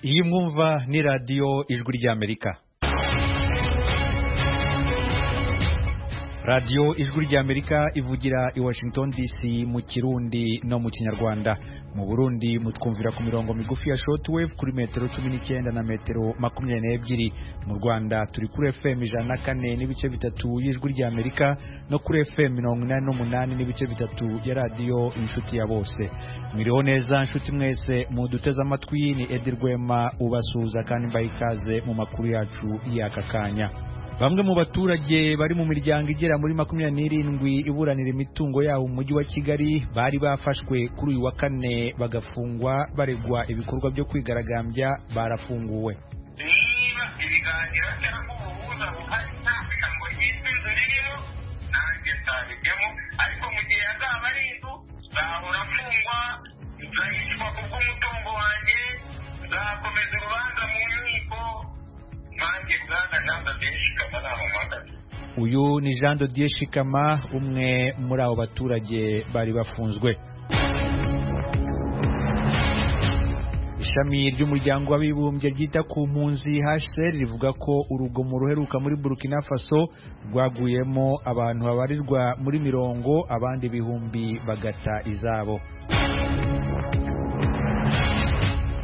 iyi mwumva ni radiyo ijwi ry'amerika radiyo ijwi ry'amerika ivugira i washington dc mu kirundi no mu kinyarwanda mu burundi mutwumvira ku mirongo migufi ya shortwave kuri metero cumi n'icyenda na metero makumyabiri n'ebyiri mu rwanda turi kuri fm ijana na kane n'ibice bitatu y'ijwi ry'amerika no kuri fm mirongo inani n'umunani n'ibice bitatu ya radiyo inshuti ya bose mwiriho neza inshuti mwese muduteze amatwi ni edi rwema ubasuhuza kandi mbaha ikaze mu makuru yacu y'aka kanya bamwe mu baturage bari mu miryango igera muri makumyabiri n'irindwi iburanira imitungo yabo mu mujyi wa kigali bari bafashwe kuri uyu wa kane bagafungwa baregwa ibikorwa byo kwigaragambya barafunguwe niba ibiganiro byarakubuhuza buhari ntafite ngo yitwe inzu ririmo nanjye ntabijyemo ariko mu gihe azaba ari inzu nzahora mfungwa nzahishwa kubw'umutungo wanjye nzakomeza urubanza mu nkiko nanjye bwana ntabwo ndishikama namuhamagaza uyu ni jean dodier shikama umwe muri abo baturage bari bafunzwe ishami ry'umuryango w'abibumbye ryita ku mpunzi hcr rivuga ko urugomo ruheruka muri burkina faso rwaguyemo abantu babarirwa muri mirongo abandi ibihumbi bagata izabo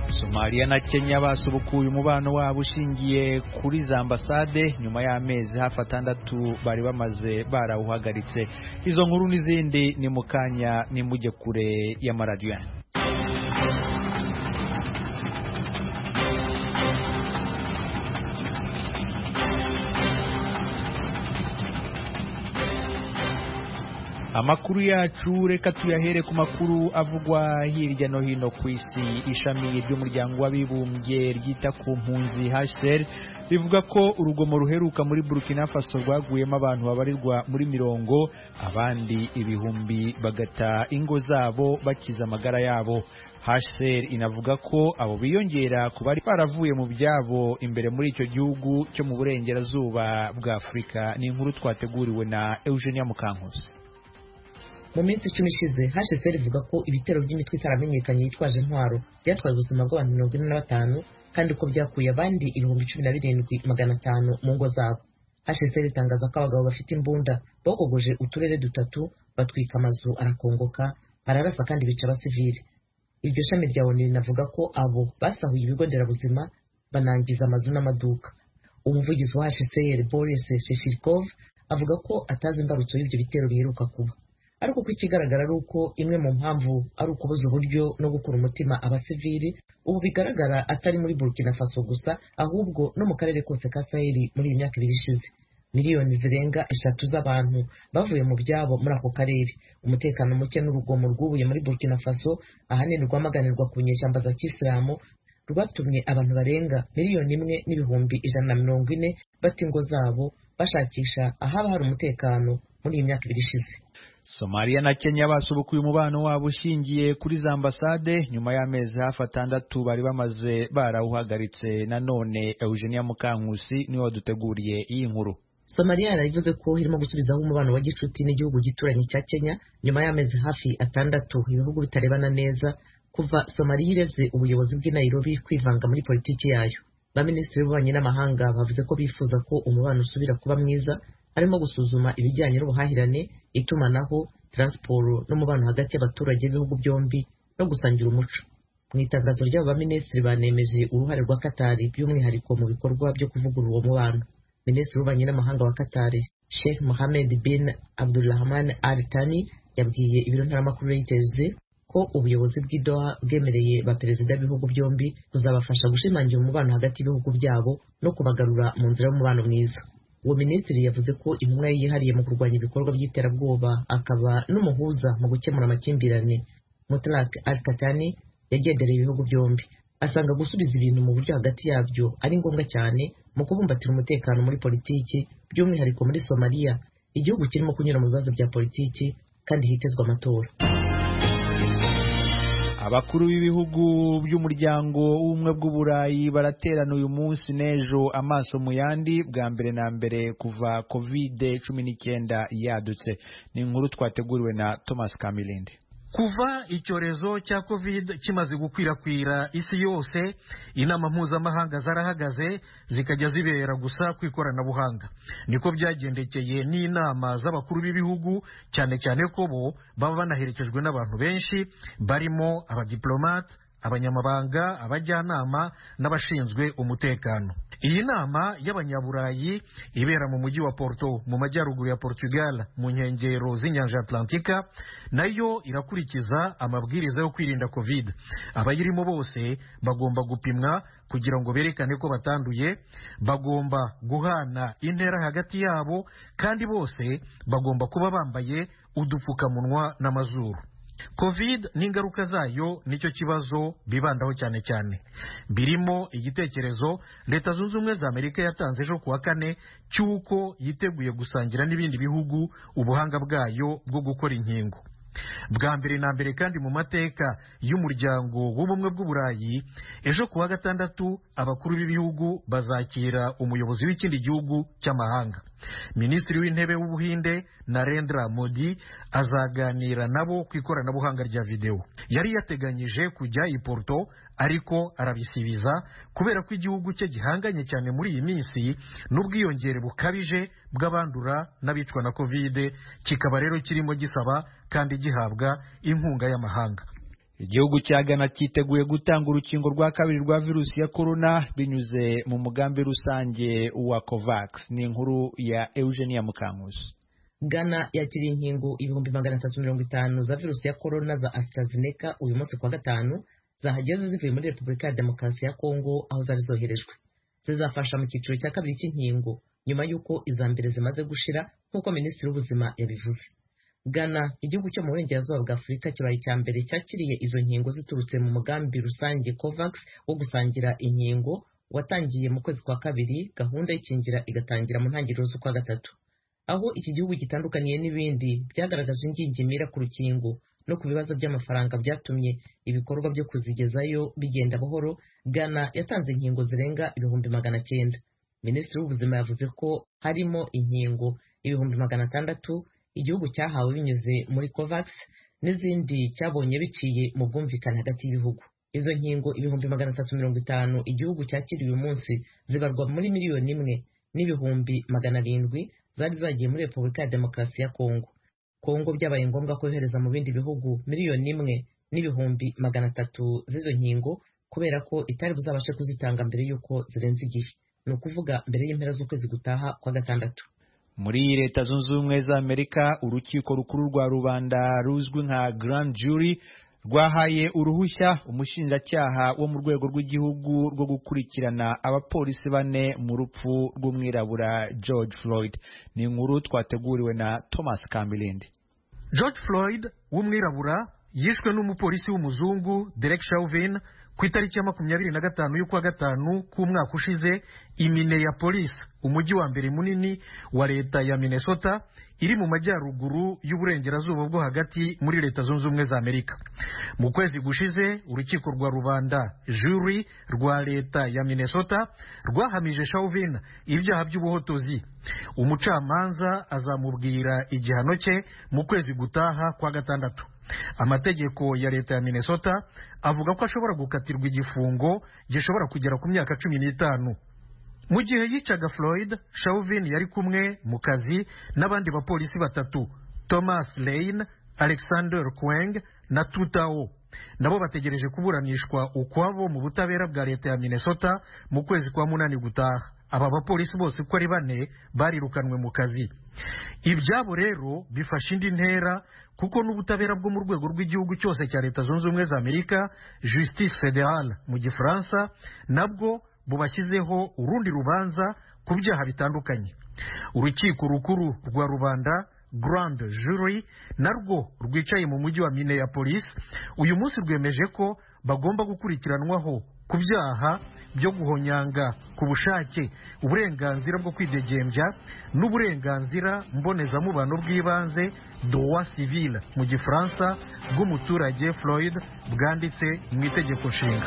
somaliya na kenya basubukuye umubano wabo ushingiye kuri za ambasade nyuma y'amezi hafi atandatu bari bamaze barawuhagaritse izo nkuru n'izindi ni mu kanya nimujye kure y'amaradiyo yanyu amakuru yacu reka tuyahere ku makuru avugwa hirya no hino ku isi ishami ry'umuryango w'abibumbye ryita ku mpunzi hcr rivuga ko urugomo ruheruka muri burkina faso rwaguyemo abantu babarirwa muri mirongo abandi ibihumbi bagata ingo zabo bakiza amagara yabo hcr inavuga ko abo biyongera ku bari baravuye mu byabo imbere muri icyo gihugu cyo mu burengerazuba bwa afurika ni inkuru twateguriwe na eugenia mukankuzi mu minsi icumi ishize hashize rivuga ko ibitero by'imitwe itaramenyekanye yitwaje intwaro byatwaye ubuzima bw'abantu mirongo ine na batanu kandi ko byakuye abandi ibihumbi cumi na birindwi magana atanu mu ngo zabo hashize ritangaza ko abagabo bafite imbunda bogogoje uturere dutatu batwika amazu arakongoka ararasa kandi bica abasivili iryo shami rya onu rinavuga ko abo basahuye ibigo nderabuzima banangiza amazu n'amaduka umuvugizi wa hashize boris sheshirikov avuga ko atazi imbarutso y'ibyo bitero biheruka kuba ariko ko ikigaragara ari uko imwe mu mpamvu ari ukubuza uburyo no gukura umutima abasivili ubu bigaragara atari muri burkina faso gusa ahubwo no mu karere kose ka saheli muri iyi myaka ibiri ishize miliyoni zirenga eshatu z'abantu bavuye mu byabo muri ako karere umutekano muke n'urugomo rwubuye muri burkina faso ahanini rwamaganirwa ku nyeshyamba za kisilamu rwatumye abantu barenga miliyoni imwe n'ibihumbi ijana na mirongo ine bata ingo zabo bashakisha ahaba hari umutekano muri iyi myaka ibiri ishize somaliya na kenya basubukuye umubano wabo ushingiye kuri za ambasade nyuma y'amezi hafi atandatu bari bamaze barawuhagaritse nanone eugenia mukankusi niwe waduteguriye iyi nkuru somaliya yaravuze ko irimo gusubizaho umubano wa gicuti n'igihugu gituranyi cya kenya nyuma y'amezi hafi atandatu ibihugu bitarebana neza kuva somaliya ireze ubuyobozi bw'i nairobi kwivanga muri politiki yayo baminisitiri b'ububanyi n'amahanga bavuze ko bifuza ko umubano usubira kuba mwiza harimo gusuzuma ibijyanye n'ubuhahirane itumanaho taransiporo n'umubano hagati y'abaturage b'ibihugu byombi no gusangira umuco mu itangazo ry'abo baminisitiri banemeje uruhare rwa katari by'umwihariko mu bikorwa byo kuvugurura uwo mubano minisitiri w'ububanyi n'amahanga wa katari sheikh mohamed bin abdulrahman al tani yabwiye ibiro ntaramakuru reuters ko ubuyobozi bw'idoha bwemereye baperezida b'ibihugu byombi kuzabafasha gushimangira umubano hagati y'ibihugu byabo no kubagarura mu nzira y'umubano mwiza uwo minisitiri yavuze ko intumwa yihariye mu kurwanya ibikorwa by'iterabwoba akaba n'umuhuza mu gukemura amakimbirane mutlak al katani yagendereye ibihugu byombi asanga gusubiza ibintu mu buryo hagati yabyo ari ngombwa cyane mu kubumbatira umutekano muri politiki by'umwihariko muri somaliya igihugu kirimo kunyura mu bibazo bya politiki kandi hitezwe amatora abakuru b'ibihugu by'umuryango w'ubumwe bw'uburayi baraterana uyu munsi n'ejo amaso mu yandi bwa mbere na mbere kuva covid cumi n'icyenda yadutse ni inkuru twateguriwe na thomas kamilindi kuva icyorezo cya covid kimaze gukwirakwira isi yose inama mpuzamahanga zarahagaze zikajya zibera gusa ku ikoranabuhanga niko byagendekeye n'inama z'abakuru b'ibihugu cyane cyane ko bo baba banaherekejwe n'abantu benshi barimo abadiplomate abanyamabanga abajyanama n'abashinzwe umutekano iyi nama y'abanyaburayi ibera mu mujyi wa porto mu majyaruguru ya portugal mu nkengero z'inyanja atlantika nayo irakurikiza amabwiriza yo kwirinda covid abayirimo bose bagomba gupimwa kugira ngo berekane ko batanduye bagomba guhana intera hagati yabo kandi bose bagomba kuba bambaye udupfukamunwa n'amazuru covid n'ingaruka zayo nicyo kibazo bibandaho cyane cyane birimo igitekerezo leta zunze ubumwe za amerika yatanze ejo kuwa kane cy'uko yiteguye gusangira n'ibindi bihugu ubuhanga bwayo bwo gukora inkingo bwa mbere na mbere kandi mu mateka y'umuryango w'ubumwe bw'uburayi ejo kuwa gatandatu abakuru b'ibihugu bazakira umuyobozi w'ikindi gihugu cy'amahanga minisitiri w'intebe w'ubuhinde narendra modi azaganira nabo ku ikoranabuhanga rya videwo yari yateganyije kujya i porto ariko arabisibiza kubera ko igihugu cye gihanganye cyane muri iyi minsi n'ubwiyongere bukabije bw'abandura n'abicwa na kovide kikaba rero kirimo gisaba kandi gihabwa inkunga y'amahanga igihugu cya Ghana cyiteguye gutanga urukingo rwa kabiri rwa virusi ya korona binyuze mu mugambi rusange wa covax ni inkuru ya eugenia mukankusi Ghana yakiriye inkingo ibihumbi magana atatu mirongo itanu za virusi ya korona za AstraZeneca uyu munsi kuwa gatanu zahageze zivuye muri repubulika ya demokarasi ya kongo aho zari zoherejwe zizafasha mu cyiciro cya kabiri cy'inkingo nyuma y'uko iza mbere zimaze gushira nk'uko minisitiri w'ubuzima yabivuze Ghana igihugu cyo mu burengerazuba bwa afurika kibaye icya mbere cyakiriye izo nkingo ziturutse mu mugambi rusange covax wo gusangira inkingo watangiye mu kwezi kwa kabiri gahunda y'ikingira igatangira mu ntangiriro z'ukwa gatatu aho iki gihugu gitandukaniye n'ibindi byagaragaje ingingimira ku rukingo no ku bibazo by'amafaranga byatumye ibikorwa byo kuzigezayo bigenda buhoro Ghana yatanze inkingo zirenga ibihumbi magana cyenda minisitiri w'ubuzima yavuze ko harimo inkingo ibihumbi magana atandatu igihugu cyahawe binyuze muri covax n'izindi cyabonye biciye mu bwumvikane hagati y'ibihugu izo nkingo ibihumbi magana atatu mirongo itanu igihugu cyakiriye uyu munsi zibarwa muri miliyoni imwe n'ibihumbi magana arindwi zari zagiye muri repubulika ya demokarasi ya kongo kongo byabaye ngombwa ko yohereza mu bindi bihugu miliyoni imwe n'ibihumbi magana atatu z'izo nkingo kubera ko itari buzabashe kuzitanga mbere y'uko zirenze igihe ni ukuvuga mbere y'impera z'ukwezi gutaha kwa gatandatu muri leta zunze ubumwe za amerika urukiko rukuru rwa rubanda ruzwi nka grand jury rwahaye uruhushya umushinjacyaha wo mu rwego rw'igihugu rwo gukurikirana abapolisi bane mu rupfu rw'umwirabura george floyd ni inkuru twateguriwe na thomas kamilindi george floyd w'umwirabura yishwe n'umupolisi w'umuzungu derek chauvin ku itariki ya makumyabiri na gatanu y'ukwa gatanu k'umwaka ushize imineyapolis umujyi wa mbere munini wa leta ya minnesota iri mu majyaruguru y'uburengerazuba bwo hagati muri leta zunze ubumwe za amerika mu kwezi gushize urukiko rwa rubanda juri rwa leta ya minnesota rwahamije chauvin ibyaha by'ubuhotozi umucamanza azamubwira igihano cye mu kwezi gutaha kwa gatandatu amategeko ya leta ya minnesota avuga ko ashobora gukatirwa igifungo gishobora kugera ku myaka cumi n'itanu mu gihe yicaga floyd chauvin yari kumwe mu kazi n'abandi bapolisi batatu thomas lane alexander kweng na tutao nabo bategereje kuburanishwa ukwabo mu butabera bwa leta ya minnesota mu kwezi kwa munani gutaha aba bapolisi bose uko ari bane barirukanwe mu kazi ibyabo rero bifashe indi ntera kuko n'ubutabera bwo mu rwego rw'igihugu cyose cya leta zunze ubumwe za amerika justice fédérale mu gifaransa nabwo bubashyizeho urundi rubanza ku byaha bitandukanye urukiko rukuru rwa rubanda grand jury narwo rwicaye mu mujyi wa minneapolis uyu munsi rwemeje ko bagomba gukurikiranwaho ku byaha byo guhonyanga ku bushake uburenganzira bwo kwidegembya n'uburenganzira mbonezamubano bw'ibanze dowa civile mu gifaransa bw'umuturage floyd bwanditse mu itegeko nshinga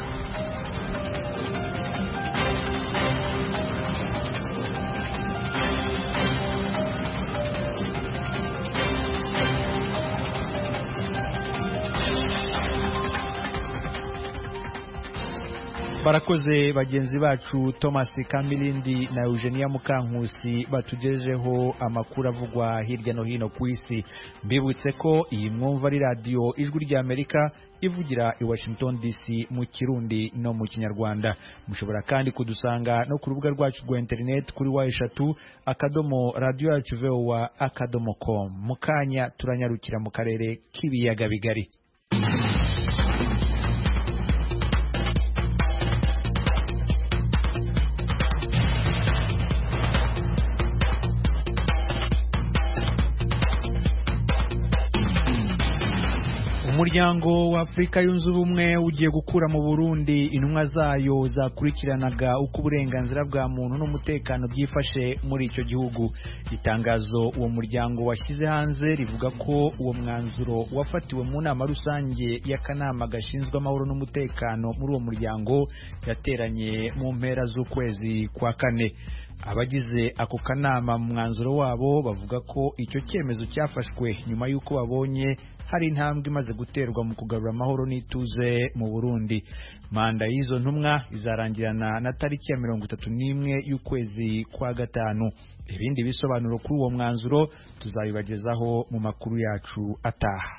barakoze bagenzi bacu thomas kamilindi na eugenia mukankusi batugejeho amakuru avugwa hirya no hino ku isi mbibutse ko iyi mwumva ari radiyo ijwi ry'amerika ivugira i washington dc mu kirundi no mu kinyarwanda mushobora kandi kudusanga no ku rubuga rwacu rwa interineti kuri wa eshatu akadomo radiyo yacu vowa akadomo komu mu kanya turanyarukira mu karere k'ibiyaga bigari umuryango w'afurika yunze ubumwe ugiye gukura mu burundi intumwa zayo zakurikiranaga uko uburenganzira bwa muntu n'umutekano byifashe muri icyo gihugu itangazo uwo muryango washyize hanze rivuga ko uwo mwanzuro wafatiwe mu nama rusange y'akanama gashinzwe amahoro n'umutekano muri uwo muryango yateranye mu mpera z'ukwezi kwa kane abagize ako kanama mu mwanzuro wabo bavuga ko icyo cyemezo cyafashwe nyuma y'uko babonye hari intambwe imaze guterwa mu kugarura amahoro n'ituze mu burundi manda y'izo ntumwa izarangirana na tariki ya mirongo itatu n'imwe y'ukwezi kwa gatanu ibindi bisobanuro kuri uwo mwanzuro tuzabibagezaho mu makuru yacu ataha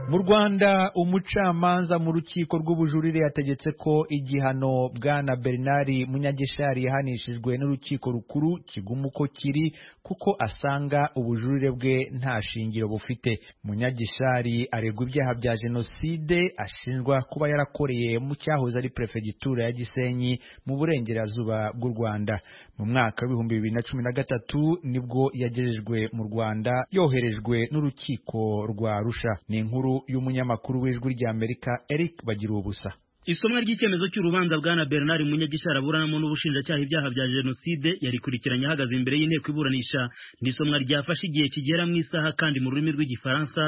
mu rwanda umucamanza mu rukiko rw'ubujurire yategetse ko igihano bwana bernard munyagishari yahanishijwe n'urukiko rukuru kiguma uko kiri kuko asanga ubujurire bwe nta shingiro bufite munyagishari aregwa ibyaha bya jenoside ashinjwa kuba yarakoreye mu cyahoze ari perefegitura ya gisenyi mu burengerazuba bw'u rwanda mu mwaka w'ibihumbi bibiri na cumi na gatatu nibwo yagejejwe mu rwanda yoherejwe n'urukiko rwa rusha ni inkuru y'umunyamakuru w'ijwi ry'amerika eric bagira ubusa isomwa ry'icyemezo cy'urubanza bwana bernard munyagishara aburanamo n'ubushinjacyaha ibyaha bya jenoside yarikurikiranye ahagaze imbere y'inteko iburanisha n'isomwa ryafashe igihe kigera mu isaha kandi mu rurimi rw'igifaransa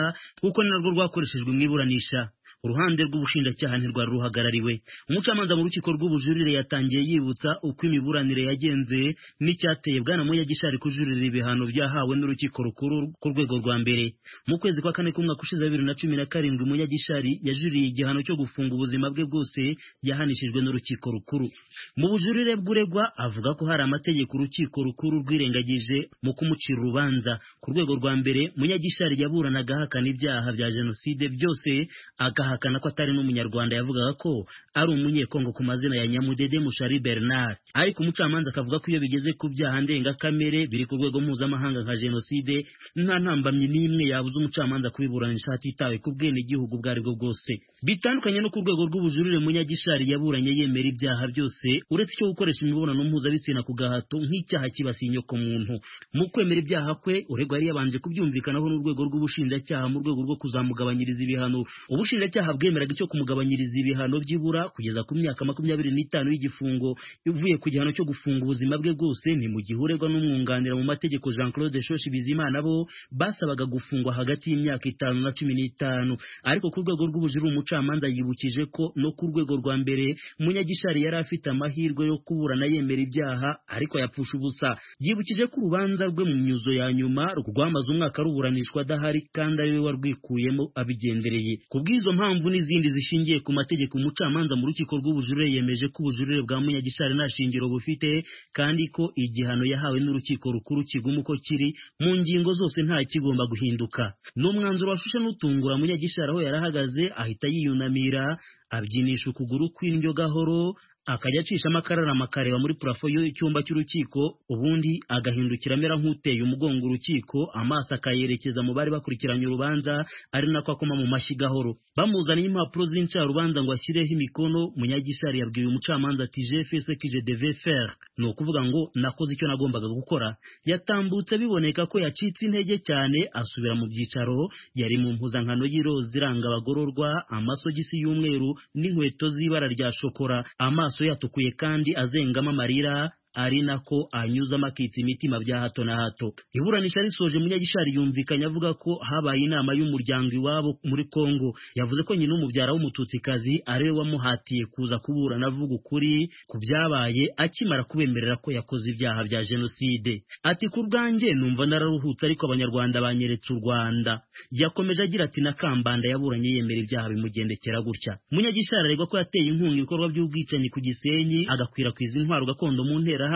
kuko ni narwo rwakoreshejwe mu iburanisha uruhande rw'ubushinjacyaha ntirwari ruhagarariwe umucamanza mu rukiko rw'ubujurire yatangiye yibutsa uko imiburanire yagenze n'icyateye bwana muyagishari kujuririra ibihano byahawe n'urukiko rukuru ku rwego rwa mbere mu kwezi kwa kane k'umwaka ushize wa bibiri na cumi na karindwi muyagishari yajuriye igihano cyo gufunga ubuzima bwe bwose yahanishijwe n'urukiko rukuru mu bujurire bw'uregwa avuga ko hari amategeko urukiko rukuru rwirengagije mu kumucira urubanza ku rwego rwa mbere munyagishari yaburanaga ahakana ibyaha bya jenoside byose agaha ahakana ko atari n'umunyarwanda yavugaga ko ari umunyekongo ku mazina ya nyamudede mushari bernard ariko umucamanza akavuga ko iyo bigeze ku byaha ndengakamere biri ku rwego mpuzamahanga nka jenoside nta ntambamyi n'imwe yabuza umucamanza kubiburanisha hatitawe ku bwenegihugu ubwo ari bwo bwose bitandukanye no ku rwego rw'ubujurire munyagishari yaburanye yemera ibyaha byose uretse icyo gukoresha imibonano mpuzabitsina ku gahato nk'icyaha kibasiye inyokomuntu mu kwemera ibyaha kwe uregwa yari yabanje kubyumvikanaho n'urwego rw'ubushinjacyaha mu rwego rwo kuzamugabanyiriza ibihano ubushinjacyaha icyaha bwemeraga icyo kumugabanyiriza ibihano by'ibura kugeza ku myaka makumyabiri n'itanu y'igifungo ivuye ku gihano cyo gufunga ubuzima bwe bwose ni mu gihe uregwa n'umwunganira mu mategeko jean claude shoshi bizimana bo basabaga gufungwa hagati y'imyaka itanu na cumi n'itanu ariko ku rwego rw'ubujurire umucamanza yibukije ko no ku rwego rwa mbere munyagishari yari afite amahirwe yo kuburana yemera ibyaha ariko yapfusha ubusa yibukije ko urubanza rwe mu myuzo ya nyuma rwamaze umwaka ruburanishwa adahari kandi ari we warwikuyemo abigendereye ku bw'izo mpamvu mpamvu n'izindi zishingiye ku mategeko umucamanza mu rukiko rw'ubujurire yemeje ko ubujurire bwa munyagishari nta shingiro bufite kandi ko igihano yahawe n'urukiko rukuru kiguma uko kiri mu ngingo zose nta kigomba guhinduka ni umwanzuro washushe n'utungura munyagishari aho yarahagaze ahita yiyunamira abyinisha ukuguru kw'indyo gahoro akajya acishamo akararama akareba muri purafo y'icyumba cy'urukiko ubundi agahindukira amera nk'uteye umugongo urukiko amaso akayerekeza mu bari bakurikiranye urubanza ari nako akoma mu mashyi gahoro bamuzaniye impapuro z'incarubanza ngo ashyireho imikono munyagishari yabwiye umucamanza ati jefese kije deve fer ni ukuvuga ngo nakoze icyo nagombaga gukora yatambutse biboneka ko yacitse intege cyane asubira mu byicaro yari mu mpuzankano y'iroza iranga abagororwa amasogisi y'umweru n'inkweto z'ibara rya shokora amaso amaso yatukuye kandi azengamo amarira ari nako anyuzamo akitsa imitima bya hato na hato iburanisha risoje munyagishari yumvikanye avuga ko habaye inama y'umuryango iwabo muri kongo yavuze ko nyina umubyara w'umututsikazi ari we wamuhatiye kuza kuburana avuga ukuri ku byabaye akimara kubemerera ko yakoze ibyaha bya jenoside ati ku bwanjye numva nararuhutse ariko abanyarwanda banyeretse u rwanda yakomeje agira ati na kambanda yaburanye yemera ibyaha bimugendekera gutya munyagishari aregwa ko yateye inkunga ibikorwa by'ubwicanyi ku gisenyi agakwirakwiza intwaro gakondo mu nterahamwe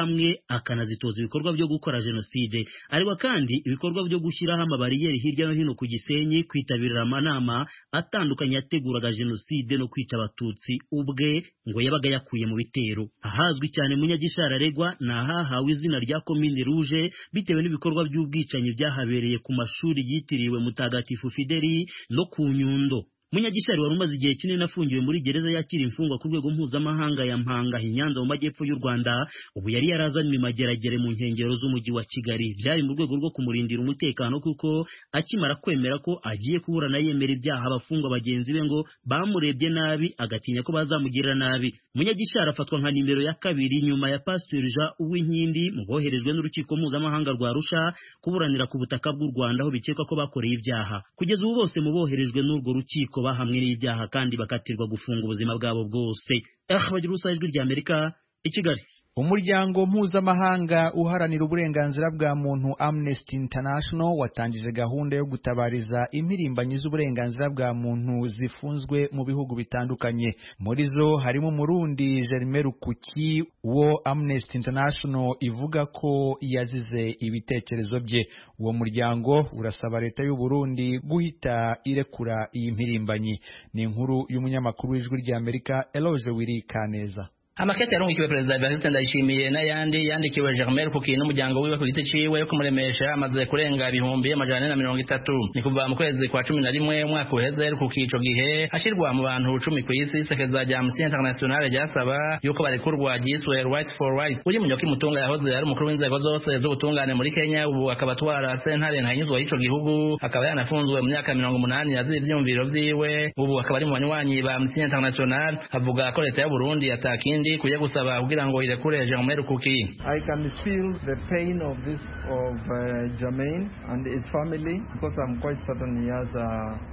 akanazitoza ibikorwa byo gukora jenoside aregwa kandi ibikorwa byo gushyiraho amabariyeri hirya no hino ku gisenyi kwitabirira amanama atandukanye yateguraga jenoside no kwica abatutsi ubwe ngo yabaga yakuye mu bitero ahazwi cyane munyagishari aregwa ni ahahawe izina rya komine ruje bitewe n'ibikorwa by'ubwicanyi byahabereye ku mashuri yitiriwe mutagatifu fideli no ku nyundo munyagishari wari umaze igihe kinini afungiwe muri gereza yakira imfungwa ku rwego mpuzamahanga ya mpanga inyanza mu majyepfo y'u rwanda ubu yari yarazanywe imageragere mu nkengero z'umujyi wa kigali byari mu rwego rwo kumurindira umutekano kuko akimara kwemera ko agiye kuburana yemera ibyaha abafungwa bagenzi be ngo bamurebye nabi agatinya ko bazamugirira nabi munyagishari afatwa nka nimero ya kabiri nyuma ya pasiteri jean uwinkindi mu boherejwe n'urukiko mpuzamahanga rwa rusha kuburanira ku butaka bw'u rwanda aho bikekwa ko bakoreye ibyaha kugeza ubu bose mu boherejwe n'urwo rukiko ko bahamwe n'ibyaha kandi bakatirwa gufunga ubuzima bwabo bwose eh bagira urusaha ijwi rya amerika i kigali umuryango mpuzamahanga uharanira uburenganzira bwa muntu amnesty international watangije gahunda yo gutabariza impirimbanyi z'uburenganzira bwa muntu zifunzwe mu bihugu bitandukanye muri zo harimo umurundi jerime rukuki wo amnesty international ivuga ko yazize ibitekerezo bye uwo muryango urasaba leta y'u burundi guhita irekura iyi mpirimbanyi ni inkuru y'umunyamakuru w'ijwi ry'amerika eloge wiri kaneza amakete yarungikiwe perezida Evariste Ndayishimiye n'ayandi yandikiwe Germain Rukuki n'umuryango wiwe ku giti ciwe yo kumuremesha amaze kurenga ibihumbi amajana na mirongo itatu ni kuva mu kwezi kwa cumi na rimwe umwaka uheze Rukuki ico gihe ashirwa mu bantu cumi ku isi isekeza rya Amnesty International ryasaba yuko barekurwa ryiswe Rights for Rights uri munyoka imutunga yahoze ari umukuru w'inzego zose z'ubutungane muri Kenya ubu akaba atwara sentare ntanyuzwa y'ico gihugu akaba yanafunzwe mu myaka mirongo umunani yaziye ivyumviro vyiwe ubu akaba ari mu banywanyi ba Amnesty International avuga ko leta ya Burundi atakindi ndi kujya gusaba kugira ngo irekure Germain Kuki I can feel the pain of this of uh, Germain and his family because I'm quite certain he has a,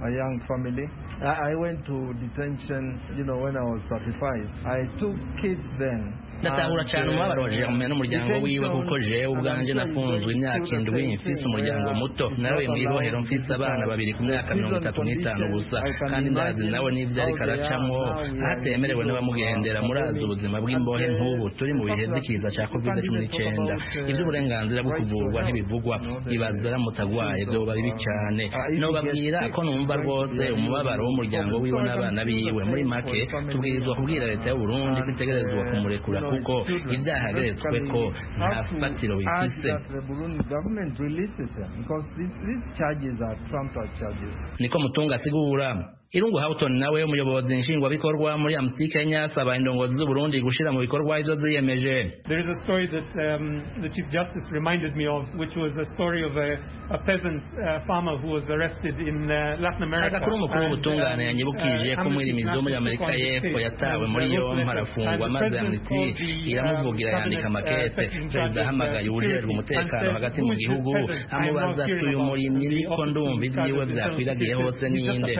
a young family I, I went to detention you know when I was 35 I took kids then ndatahura cyane umubabaro wa Germain n'umuryango wiwe kuko je ubwanje nafunzwe imyaka indwi mfise umuryango muto nawe mu ibohero mfise abana babiri ku myaka mirongo itatu n'itanu gusa kandi ndazi nawe n'ibyo ariko aracamwo atemerewe n'abamugendera murazi ubu ubuzima bw'imbohe nk'ubu turi mu bihe by'ikiza cya covid cumi n'icyenda iby'uburenganzira bwo kuvurwa ntibivugwa ibaza aramutse agwaye ibyo buba bibi cyane nobabwira ko numva rwose umubabaro w'umuryango wiwe n'abana biwe muri make tubwirizwa kubwira leta y'u Burundi ko itegerezwa kumurekura kuko ibyaha yageretswe ko nta fatiro bifise niko mutunga asigura Irungu Houghton nawe umuyobozi nshingwabikorwa muri Amnesty Kenya asaba indongozi z'u Burundi gushira mu bikorwa ivyo ziyemeje. There is a story that um, the Chief Justice reminded me of which was the story of a, a peasant uh, farmer who was arrested in uh, Latin America. Agakuru umukuru w'ubutungane yanyibukije ko mwirimizi wo muri Amerika y'Epfo yatawe muri yombi arafungwa maze Amnesty iramuvugira yandika amakete. Perezida ahamagaye uwujejwe umutekano hagati mu gihugu amubaza ati uyu murimyi niko ndumva ivyiwe vyakwiragiye hose ninde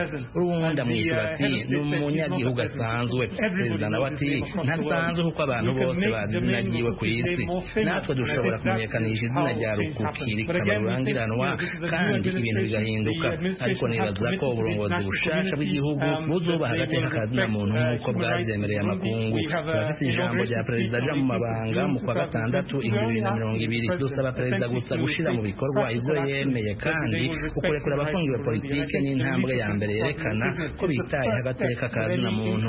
ubundi amwishyura ati ni umunyagihugu asanzwe perezida nawe ati ntasanzwe kuko abantu bose bazi izina ryiwe ku isi natwe dushobora kumenyekanisha izina rya rukuki rikaba rurangiranwa kandi ibintu bigahinduka ariko nibaza ko uburongozi bushasha bw'igihugu buzubaha agateka akazina muntu nk'uko bwavyemereye amakungu turafise ijambo rya perezida aja mu mabanga mu kwa gatandatu ibihumbi bibiri na mirongo ibiri dusaba perezida gusa gushira mu bikorwa ivyo yemeye kandi ukurekura abafungiwe politike ni intambwe ya mbere yerekana kwerekana ko bitaye agateka ka zina muntu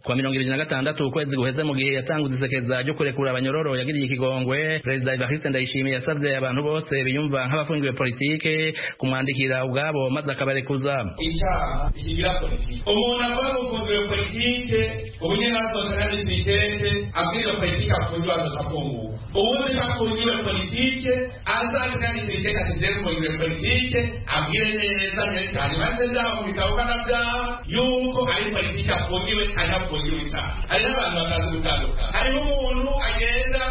kuwa mirongo ibiri na gatandatu ukwezi guheze mu gihe yatanguze isekeza ryo kurekura abanyororo yagiriye ikigongwe perezida evariste ndayishimiye yasabye abantu bose biyumva nk'abafungiwe politike kumwandikira ubwabo maze akabarekuza icyaha kigira politike umuntu akora gufungiwe politike ubunye nasohokana n'ibitete abwira politike afungiwe azafunguwe ubundi afungiwe politike azakenera ibitete atizere gufungiwe politike abwira mugire neza cyane cyane maze byaho bikabukana byaha yuko ari politiki afungiwe cyane afungiwe cyane hari n'abantu batazi gutandukana hariho umuntu agenda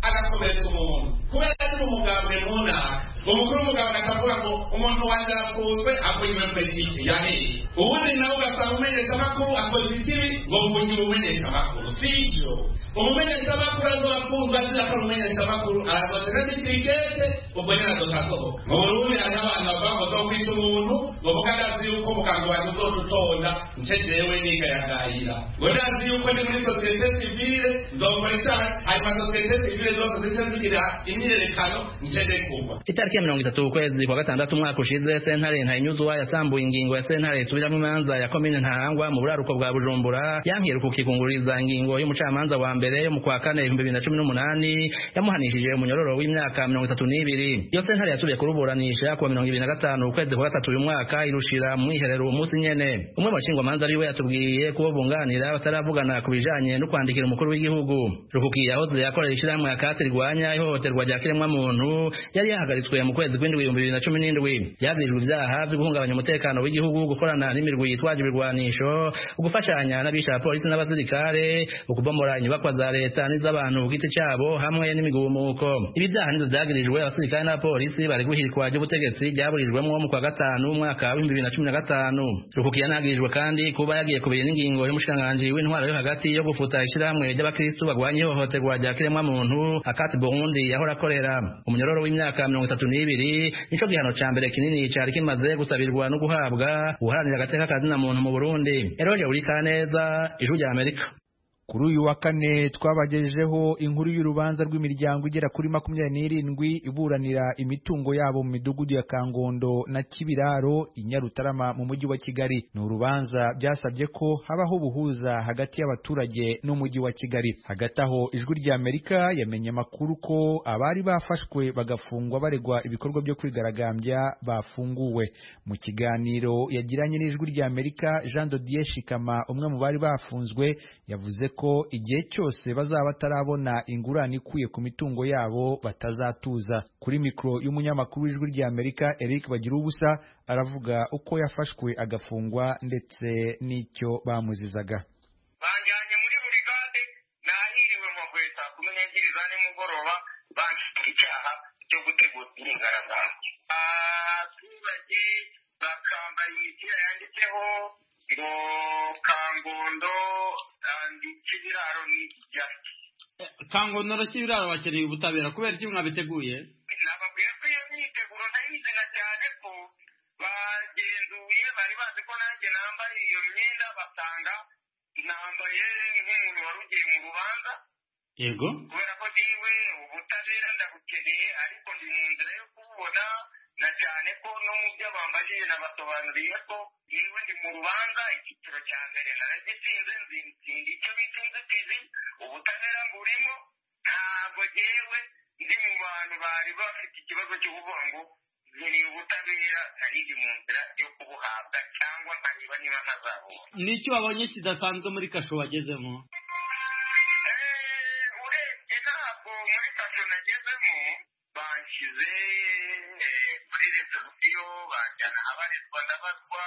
agakomeretsa umuntu kubera ari umugambwe runaka umukuru w'umuganga akavuga ngo umuntu wanjye arafunzwe akora ibintu politiki yaheye ubundi nawe ugasanga umumenyeshamakuru akora ibitibi ngo mvungire umumenyeshamakuru si ibyo umumenyeshamakuru azobafunzwe azira ko ari umumenyeshamakuru arasohoka n'ibitibi ubwo nyine azotasohoka mu burundi hariho abantu bavuga ngo zo kwita umuntu ngo kuko adazi yuko umuganga wanjye uzoca utonda nce jewe nigayagayira ngo ndazi yuko ndi muri sosiyete sivile nzokora icyaha hanyuma sosiyete sivile zose zice zigira imyiyerekano nce nde kugwa itariki ya mirongo itatu ukwezi kwa gatandatu umwaka ushize sentare ntayinyuzwa yasambuye ingingo ya sentare isubiramo imanza ya komine ntarangwa mu buraruko bwa bujumbura yankira kukikunguriza ingingo y'umucamanza wa mbere yo mu kwa kane ibihumbi bibiri na cumi n'umunani yamuhanishije umunyororo w'imyaka mirongo itatu n'ibiri iyo sentare yasubiye kuruburanisha kuwa mirongo ibiri na gatanu ukwezi kwa gatatu uyu mwaka irushira mu mwiherero umunsi nyene umwe mu bashingwamanza ariwe yatubwiye kubo bunganira bataravugana ku bijanye no kwandikira umukuru w'igihugu rukuki yahoze yakorera ishirahamwe akatsi rirwanya ihohoterwa rya kiremwamuntu yari yahagaritswe yahagaritswe mu kwezi kw'indwi ibihumbi bibiri na cumi n'indwi yazijwe ibyaha byo guhungabanya umutekano w'igihugu gukorana n'imirwi yitwaje ibirwanisho gufashanya n'abisha polisi n'abasirikare ukubomora inyubakwa za leta n'iz'abantu ku giti cyabo hamwe n'imigumuko ibi byaha nivyo vyagirijwe abasirikare n'abapolisi bari guhirikwa ry'ubutegetsi ryaburijwemwo mu kwa gatanu umwaka w'ibihumbi bibiri na cumi na gatanu rukuki yanagirijwe kandi kuba yagiye kubira ingingo y'umushikiranganji w'intwaro yo hagati yo gufuta ishirahamwe ry'abakristu barwanya ihohoterwa rya kiremwamuntu akati burundi yahora akorera umunyororo w'imyaka mirongo itatu n'ibiri nico gihano ca mbere kinini cari kimaze gusabirwa no guhabwa uharanira agateka kazina muntu mu burundi eroje urikaneza ijwi rya amerika kuri uyu wa kane twabagejejeho inkuru y'urubanza rw'imiryango igera kuri makumyabiri n'irindwi iburanira imitungo yabo mu midugudu ya kangondo na kibiraro i nyarutarama mu mujyi wa kigali ni urubanza byasabye ko habaho ubuhuza hagati y'abaturage n'umujyi wa kigali hagati aho ijwi rya amerika yamenye amakuru ko abari bafashwe bagafungwa baregwa ibikorwa byo kwigaragambya bafunguwe mu kiganiro yagiranye n'ijwi rya amerika jean dodier shikama umwe mu bari bafunzwe yavuze ko igihe cyose bazaba batarabona ingurane ikwiye ku mitungo yabo batazatuza kuri mikoro y'umunyamakuru w'ijwi rya amerika eric bagira ubusa aravuga uko yafashwe agafungwa ndetse n'icyo bamuzizaga banjyanye muri buri gande nahiriwe mu mabuye saa kumi n'ebyiri za nimugoroba banshyize icyaha cyo gutegura imyigaragambyo abaturage bakambaye imipira yanditseho ngo kangondo kibiraro ni ibyatsi kangondo na kibiraro bakeneye ubutabera kubera iki mwabiteguye nababwiye ko iyo myiteguro ndayizana cyane ko bagenzuye bari bazi ko nanjye nambaye iyo myenda basanga nambaye nk'umuntu wari ugiye mu rubanza yego kubera ko niwe ubutabera ndabukeneye ariko ndi mu nzira yo kububona na cyane ko no mu byo bambajije nabasobanuriye ko niba ndi mu rubanza icyiciro cya mbere naragisinze nzinda icyo bita inzitizi ubutabera mburimo ntabwo ngewe ndi mu bantu bari bafite ikibazo cy'ubuvuga ngo nkeneye ubutabera nari ndi mu nzira yo kubuhabwa cyangwa nkareba niba ntazabona n'icyo wabonye kidasanzwe muri kasho wagezemo urebye ntabwo muri kasho nagezemo banshyize kuri resebusiyo banjyana abarizwa ndabarwa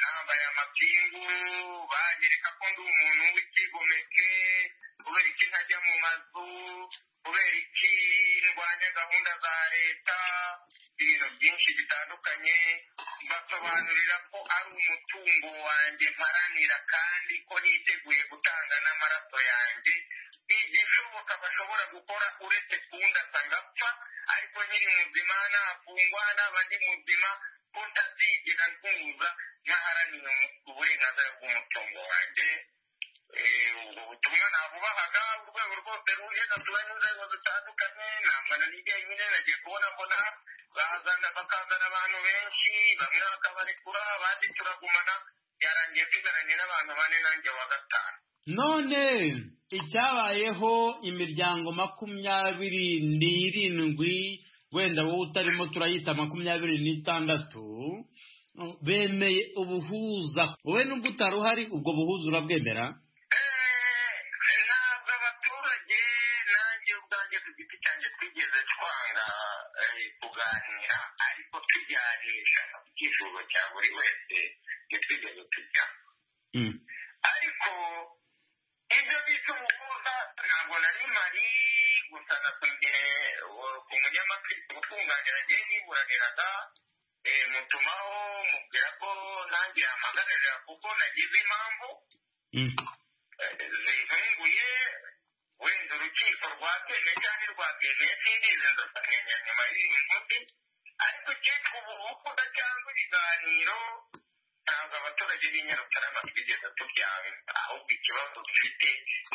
nambaye amapingu banyereka ko ndi umuntu w'ikigomeke kubera iki ntajya mu mazu kubera iki ndwanya gahunda za leta ibintu byinshi bitandukanye basobanurira ko ari umutungo wanjye mparanira kandi ko niteguye gutanga n'amaraso yanjye igishoboka bashobora gukora uretse kundasa ngapfa ariko nyiri muzima nafungwa naba ndi muzima ko ndazigera ntuza ntaharaniye uburenganzira bw'umutungo wanjye ubwo butumwa nabubahaga urwego rwose ruhagazeho n'inzego zitandukanye nambana n'igihe nyine nagiye kubona mbona bazana bakazana abantu benshi bamwe bakabarekura abandi turagumana yarangiye tugaranye n'abantu bane nanjye wa gatanu none icyabayeho imiryango makumyabiri n'irindwi wenda wowe utarimo turayita makumyabiri n'itandatu bemeye ubuhuza wowe nubwo utari uhari ubwo buhuza urabwemera ntabwo abaturage nanjye ubwo ubwanjye ku giti cyanjye twigeze twanga kuganira ariko tujyanisha icyifuzo cya buri wese ntitwigeze tujya ariko ibyo bita umuhuza ntabwo nari mari gusa nakundiye ku munyamategeko utwunganira agiye yiburaniraga mutumaho mubwira ko nanjye yahamagarira kuko nagize impamvu zitunguye wenda urukiko rwatemeye cyangwa rwatemeye sindizi ndakamenya nyuma y'iyi nkumi ariko cyitwa ubuhukuda cyangwa ibiganiro ntabwo abaturage b'i nyarutarama twigeze tubyanga ahubwo ikibazo dufite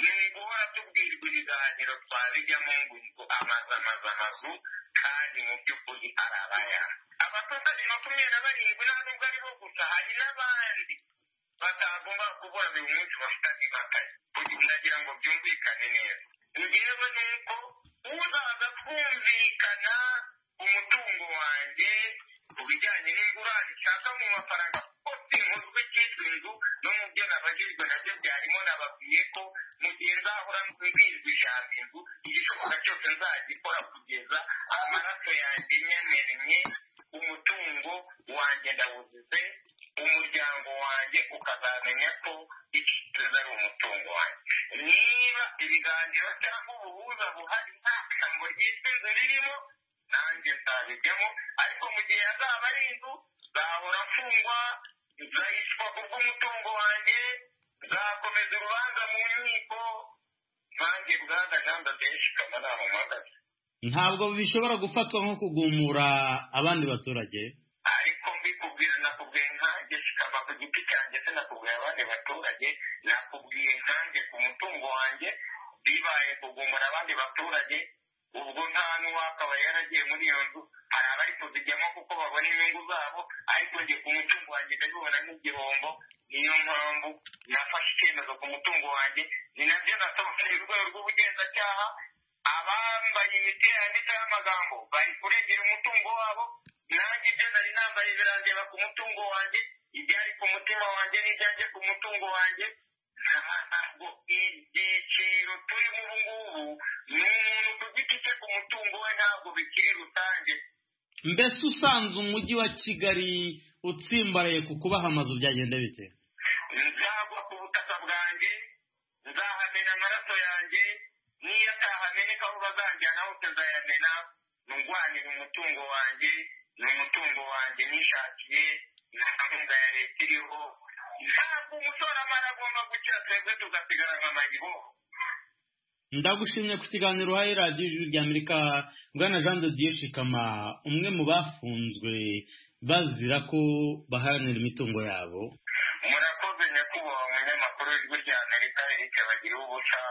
ni guhora tubwirwa ibiganiro twabijyamo ngo amazu amazu amazu kandi mu by'ukuri arabaya abaturage makumyabiri na barindwi ntabwo aribo gusa hari n'abandi batagomba kubona buri munsi bafitanye impakaye ndagira ngo byumvikane neza ngewe ni uko uzaza twumvikana umutungo wanjye ku bijyanye n'ingurane nshaka mu mafaranga kuko inkuzwe cyitwa inzu no mu byo nabagizwe nabyo byarimo nababwiye ko mu gihe nzahora mbwirwa ijambo inzu igishoboka cyose nzagikora kugeza amaraso yanjye nyemeranye umutungo wanjye ndawuzize umuryango wanjye ukazamenya ko ikibazo ari umutungo wanjye niba ibiganiro cyangwa ubuhuza buhari nta jambo ry'isinzu ririmo nanjye nzabijyamo ariko mu gihe azaba ari inzu nzahora afungwa nzahishwa ku bw'umutungo wanjye nzakomeza urubanza mu nkiko nanjye bwagaganda byinshi kamara mu mpagaze ntabwo bishobora gufatwa nko kugumura abandi baturage ariko mbikubwira nakubwiye nkanjye kikaba ku giti cyanjye se nakubwiye abandi baturage nakubwiye nkanjye ku mutungo wanjye bibaye kugumura abandi baturage ubwo nta n'uwakaba yaragiye muri iyo nzu hari abari kuzijyamo kuko babona inyungu zabo ariko njye ku mutungo wanjye ndabibona nk'igihombo niyo mpamvu nafashe icyemezo ku mutungo wanjye ni nabyo nasobanuriye urwego rw'ubugenzacyaha abambaye imipira yanditseho amagambo bari kurengera umutungo wabo nanjye ibyo nari nambaye birandeba ku mutungo wanjye ibyari ku mutima wanjye n'ibyanjye ku mutungo wanjye ntabwo ibyiciro turimo ubu ngubu ni umuntu ku giti cye ku mutungo we ntabwo bikiri rusange mbese usanze umujyi wa kigali utsimbaraye ku kubaha amazu byagenda bite nzagwa ku butaka bwanjye nzahamena amaraso yanjye niyo atahameneka aho bazajyana hose nzayamena ndwanira umutungo wanjye ni umutungo wanjye nishakiye nta gahunda ya leta iriho ntabwo umushoramari agomba gukira twebwe tugasigara nka mayibo ndagushimye ku kiganiro uhaye radiyo ijwi rya amerika bwana jean de dieu shikama umwe mu bafunzwe bazira ko baharanira imitungo yabo murakoze nyakubahwa umunyamakuru w'ijwi rya amerika eric bagiriwe ubusa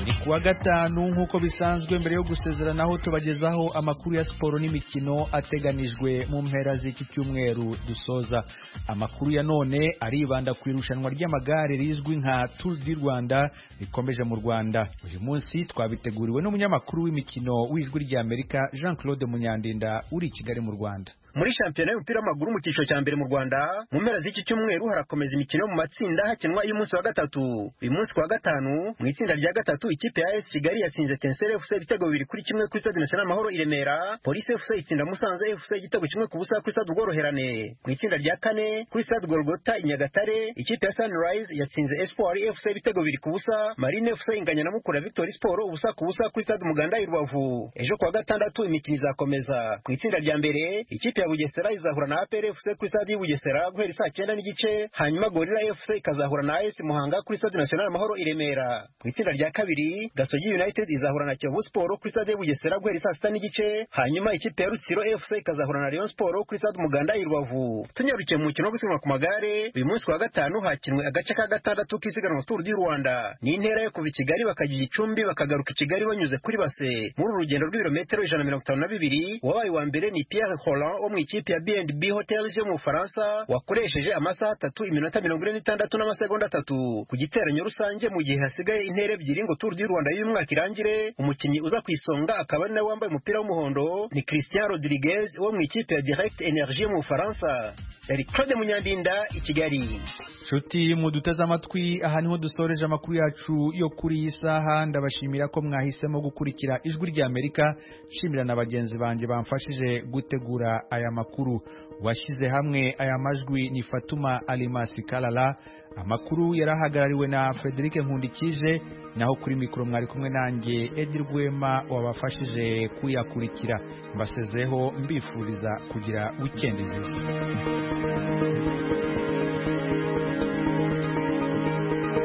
buri kuwa gatanu nk'uko bisanzwe mbere yo gusezeranaho tubagezaho amakuru ya siporo n'imikino ateganijwe mu mpera z'iki cyumweru dusoza amakuru ya none aribanda ku irushanwa ry'amagare rizwi nka Tour du Rwanda rikomeje mu Rwanda uyu munsi twabiteguriwe n'umunyamakuru w'imikino w'ijwi rya Amerika Jean Claude Munyandinda uri i Kigali mu Rwanda muri shampiyona y'umupira w'amaguru mu cyiciro cya mbere mu Rwanda mu mpera z'iki cyumweru harakomeza imikino mu matsinda hakinwa y'umunsi wa gatatu uyu munsi wa gatanu mu itsinda rya gatatu ikipe ya AS Kigali yatsinze Tensere FC ibitego bibiri kuri kimwe kuri Stade National Amahoro i Remera Police FC itsinda Musanze FC igitego kimwe ku busa kuri Stade Rworoherane mu itsinda rya kane kuri Stade Golgota i Nyagatare ikipe ya Sunrise yatsinze Espoir FC ibitego bibiri ku busa Marine FC inganya na Mukura Victory Sport ubusa ku busa kuri Stade Muganda i Rubavu ejo ku wa gatandatu imikino izakomeza mu itsinda rya mbere ikipe ya Bugesera izahura na APR FC kuri stade y'Ubugesera guhera saa cyenda n'igice hanyuma Gorilla FC ikazahura na AS Muhanga kuri stade National Amahoro i Remera mu itsinda rya kabiri Gasogi United izahura na Kiyovu Sport kuri stade y'Ubugesera guhera saa sita n'igice hanyuma ikipe ya Rutsiro FC ikazahura na Rayon Sport kuri stade Umuganda i Rubavu tunyarukiye mu mukino wo gusiganwa ku magare uyu munsi wa gatanu hakinwe agace ka gatandatu k'isiganwa Tour du Rwanda ni intera yo kuva i Kigali bakajya igicumbi bakagaruka i Kigali banyuze kuri base muri uru rugendo rw'ibirometero ijana mirongo itanu na bibiri uwabaye wa mbere ni Pierre Holland mu ikipe ya B&B Hotels yo mu Faransa wakoresheje amasaha atatu iminota mirongo ine n'itandatu n'amasegonda atatu ku giteranyo rusange mu gihe hasigaye intera ebyiri ngo Tour du Rwanda y'uyu mwaka irangire umukinnyi uza ku isonga akaba ari nawe wambaye umupira w'umuhondo ni Christian Rodriguez wo mu ikipe ya Direct Energie mu Faransa yari Claude Munyandinda i Kigali nshuti muduteze amatwi aha niho dusoreje amakuru yacu yo kuri iyi saha ndabashimira ko mwahisemo gukurikira ijwi ry'Amerika nshimira na bagenzi banjye bamfashije gutegura aya makuru washyize hamwe aya majwi ni Fatuma Alimasi Kalala amakuru yarahagarariwe na Frederic Nkundikije naho kuri mikoro mwari kumwe nanjye Edi Rwema wabafashije kuyakurikira mbasezeho mbifuriza kugira weekend nziza